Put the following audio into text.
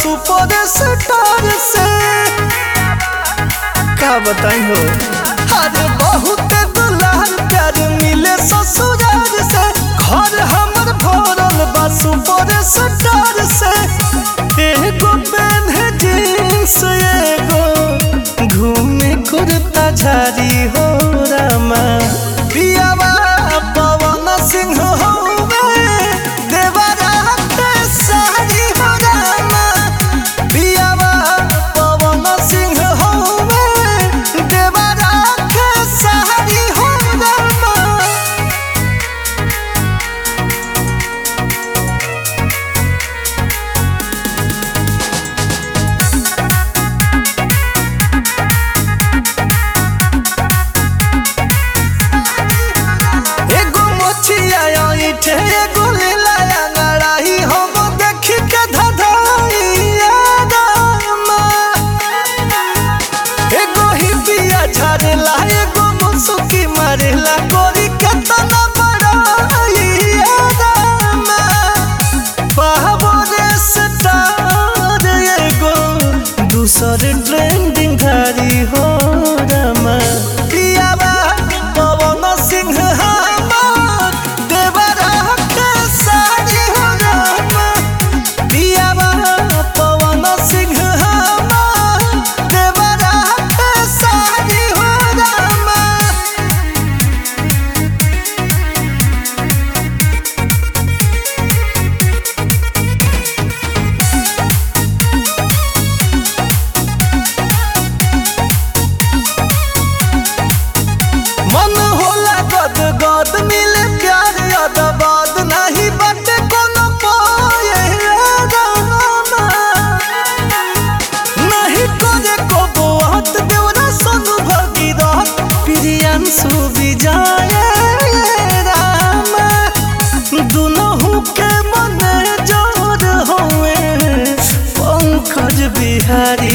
super star से का बताई हो अरे बहुत दुलार प्यार मिले ससुराल से घर हमर भरल बा सुपर स्टार से एगो पेन है जींस एगो घूमे कुर्ता झारी हो रामा पियावा पवन सिंह होवे देवरा के सारी हो रामा पियावा पवन सिंह होवे देवरा के सारी हो रामा एगो मोचिया ईठे एगो लीलाया लड़ाई हम देखी के धधाइया रामा एगो हिपिया झरेला एगो मुसुकी मारेला कोरी केतना बड़ाइया रामा पावरे स्टार एगो दूसर ट्रेंडिंग धारी हो रामा पियावा पवन सिंह हमार देवरा के सारी हो रामा पियावा पवन सिंह हमार देवरा के सारी हो रामा मन होला गद गद मिले प्यार अदबाद नहीं बटे कोनो पाए रामा नहीं करे को बात देवरा सनु भगीरथ प्रियांशु विजय रामा दुनहु के मन जोर होए पंकज बिहारी